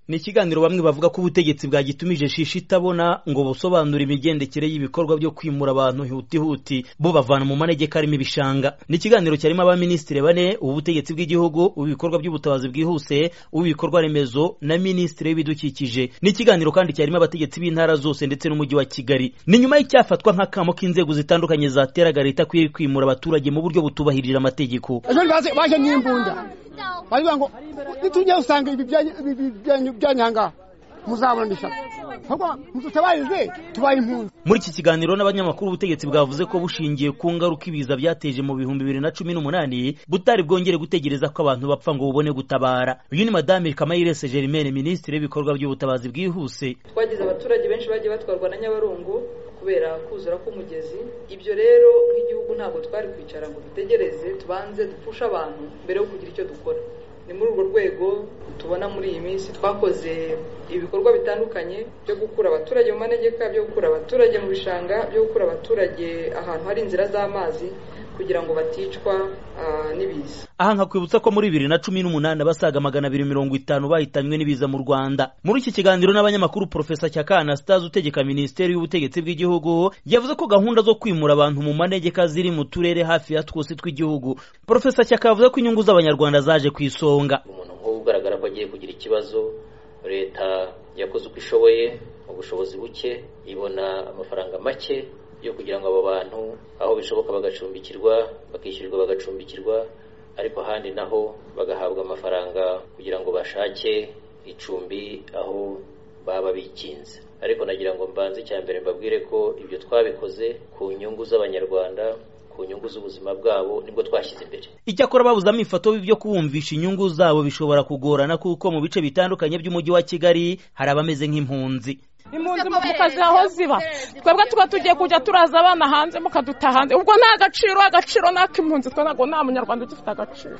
ni ikiganiro bamwe bavuga ko ubutegetsi bwagitumije shisha itabona ngo busobanure imigendekere y'ibikorwa byo kwimura abantu hutihuti bo bavana mu manegeka arimo ibishanga ni ikiganiro cyarimo abaminisitiri bane ubutegetsi bw'igihugu ubikorwa by'ubutabazi bwihuse ubikorwa remezo na minisitiri w'ibidukikije ni ikiganiro kandi cyarimo abategetsi b'intara zose ndetse n'umujyi wa kigali ni nyuma y'icyafatwa nk'akamo k'inzego zitandukanye zateraga leta kwiri kwimura abaturage mu buryo butubahirije amategeko baje n'imbunda baravuga ngo nitujya usanga ibi byanyu byanyangaha muzabona ishyaka mututabarize tubaye impunzi muri iki kiganiro n'abanyamakuru ubutegetsi bwavuze ko bushingiye ku ngaruka ibiza byateje mu bihumbi bibiri na cumi n'umunani butari bwongere gutegereza ko abantu bapfa ngo bubone gutabara uyu ni madame kamayirese germaine minisitiri w'ibikorwa by'ubutabazi bwihuse twagize abaturage benshi bagiye batwarwa na nyabarongo kubera kuzura k'umugezi ibyo rero nk'igihugu ntabwo twari kwicara ngo dutegereze tubanze dupfushe abantu mbere yo kugira icyo dukora ni muri urwo rwego tubona muri iyi minsi twakoze ibikorwa bitandukanye byo gukura abaturage mu manegeka byo gukura abaturage mu bishanga byo gukura abaturage ahantu hari inzira z'amazi kugira ngo baticwa n'ibiza aha nkakwibutsa ko muri bibiri na cumi n'umunani abasaga magana abiri mirongo itanu bahitanywe n'ibiza mu rwanda muri iki kiganiro n'abanyamakuru porofesa cyaka anastase utegeka minisiteri y'ubutegetsi bw'igihugu yavuze ko gahunda zo kwimura abantu mu manegeka ziri mu turere hafi ya twose tw'igihugu porofesa cyaka yavuze ko inyungu z'abanyarwanda zaje ku isonga umuntu nk'ubu ugaragara ko agiye kugira ikibazo leta yakoze uko ishoboye mu bushobozi buke ibona amafaranga make yo kugira ngo abo bantu aho bishoboka bagacumbikirwa bakishyurwa bagacumbikirwa ariko ahandi naho bagahabwa amafaranga kugira ngo bashake icumbi aho baba bikinze ariko nagira ngo mbanze icya mbere mbabwire ko ibyo twabikoze ku nyungu z'abanyarwanda ku nyungu z'ubuzima bwabo nibwo twashyize imbere icyakora babuzamo ifoto byo kubumvisha inyungu zabo bishobora kugorana kuko mu bice bitandukanye by'umujyi wa kigali hari abameze nk'impunzi impunzi mukazi aho ziba twebwe tuba tugiye kujya turaza abana hanze mukadutaha hanze ubwo nta gaciro agaciro n'ak'impunzi twe ntabwo nta munyarwanda ugifite agaciro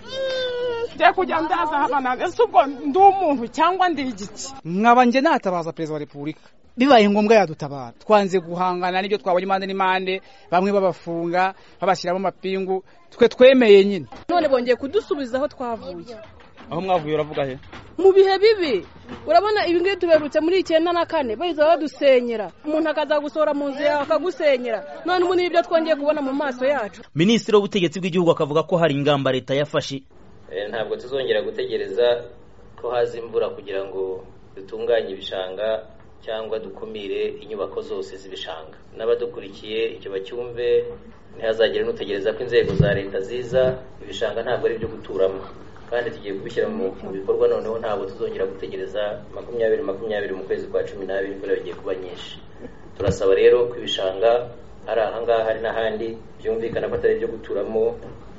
ngiye kujya ndaza abana hanze ese ubwo ndi umuntu cyangwa ndi igiki nkaba njye natabaza perezida wa repubulika bibaye ngombwa yadutabara twanze guhangana n'ibyo twabonye impande n'impande bamwe babafunga babashyiramo amapingu twe twemeye nyine none bongeye kudusubiza aho twavuye aho mwavuye uravuga he mu bihe bibi urabona ibi ngibi tuberutse muri icyenda na kane bahita badusenyera umuntu akazagusohora mu nzu yawe akagusenyera none ubu ni ibyo twongeye kubona mu maso yacu minisitiri w'ubutegetsi bw'igihugu akavuga ko hari ingamba leta yafashe ntabwo tuzongera gutegereza ko haza imvura kugira ngo dutunganye ibishanga cyangwa dukumire inyubako zose z'ibishanga n'abadukurikiye icyo bacyumve ntihazagire n'utegereza ko inzego za leta ziza ibishanga ntabwo ari ibyo guturamo kandi tugiye kubishyira mu bikorwa noneho ntabwo tuzongera gutegereza makumyabiri makumyabiri mu kwezi kwa cumi n'abiri kubera bigiye kuba nyinshi turasaba rero ko ibishanga hari ahangaha hari n'ahandi byumvikana ko atari ibyo guturamo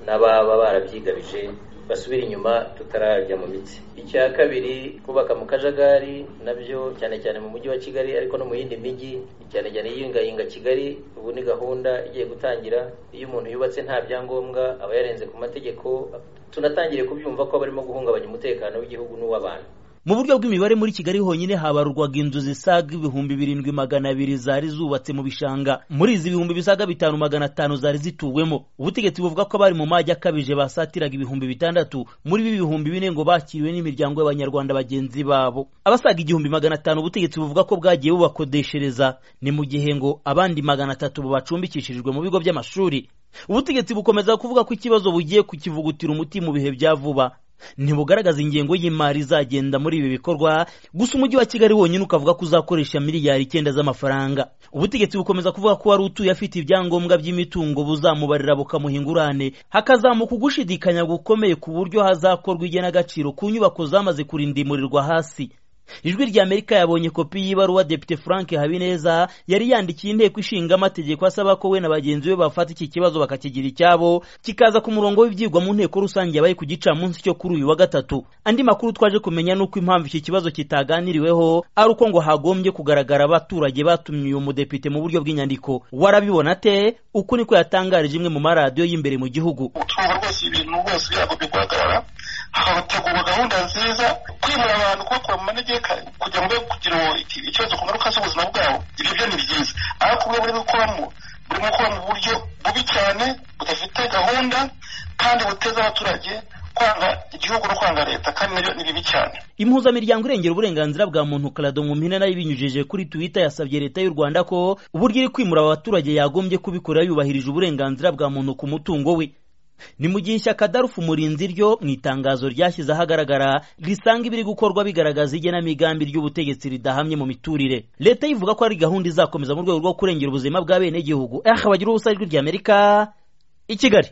n'ababa barabyigabije basubira inyuma tutararya mu mitsi icya kabiri kubaka mu kajagari nabyo cyane cyane mu mujyi wa kigali ariko no mu yindi mijyi cyane cyane yiyingayinga kigali ubu ni gahunda igiye gutangira iyo umuntu yubatse nta byangombwa aba yarenze ku mategeko tunatangiye kubyumva ko barimo guhungabanya umutekano w'igihugu n'uw'abantu mu buryo bw'imibare muri kigali honyine habarurwaga inzu zisaga ibihumbi birindwi magana abiri zari zubatse mu bishanga muri izi ibihumbi bisaga bitanu magana atanu zari zituwemo ubutegetsi buvuga ko abari mu majyi akabije basatiraga ibihumbi bitandatu muri ibi bihumbi bine ngo bakiriwe n'imiryango y'abanyarwanda bagenzi babo abasaga igihumbi magana atanu ubutegetsi buvuga ko bwagiye bubakodeshereza ni mu gihe ngo abandi magana atatu babacumbikishirijwe mu bigo by'amashuri ubutegetsi bukomeza kuvuga ko ikibazo bugiye kukivugutira umuti mu bihe bya vuba ntibugaragaza ingengo y'imari izagenda muri ibi bikorwa gusa umujyi wa kigali wonyine ukavuga ko uzakoresha miliyari icyenda z'amafaranga ubutegetsi bukomeza kuvuga ko wari utuye afite ibyangombwa by'imitungo buzamubarira bukamuha ingurane hakazamuka ugushidikanya gukomeye ku buryo hazakorwa igenagaciro ku nyubako zamaze kurindimurirwa hasi ijwi ry'amerika yabonye kopi y'ibaruwa depite frank habineza yari yandikiye inteko ishinga amategeko asaba ko we na bagenzi be bafata iki kibazo bakakigira icyabo kikaza ku murongo w'ibyigwa mu nteko rusange yabaye ku gicamunsi cyo kuri uyu wa gatatu andi makuru twaje kumenya ni uko impamvu iki kibazo kitaganiriweho ari uko ngo hagombye kugaragara abaturage batumye uyu mudepite mu buryo bw'inyandiko warabibona te uku niko yatangarije imwe mu maradiyo y'imbere mu gihugu utungo rwose ibintu bose byagombye guhagarara hagategurwa gahunda nziza kwimura abantu kubakura mu manegeka kugira ngo kugira ikibazo ku ngaruka z'ubuzima bwabo ibyo byo ni byiza ariko ubwo burimo gukoramo burimo gukora mu buryo bubi cyane budafite gahunda kandi buteza abaturage kwanga igihugu no kwanga leta kandi nabyo ni bibi cyane impuzamiryango irengera uburenganzira bwa muntu karado mu mpine nayo ibinyujije kuri twitter yasabye leta y'u rwanda ko uburyo iri kwimura aba baturage yagombye kubikora yubahirije uburenganzira bwa muntu ku mutungo we ni mu gihe ishyaka darufu murinzi ryo mu itangazo ryashyize ahagaragara risanga ibiri gukorwa bigaragaza igenamigambi ry'ubutegetsi ridahamye mu miturire leta yivuga ko ari gahunda izakomeza mu rwego rwo kurengera ubuzima bw'abenegihugu aha bagira ubusa ijwi ry'amerika i kigali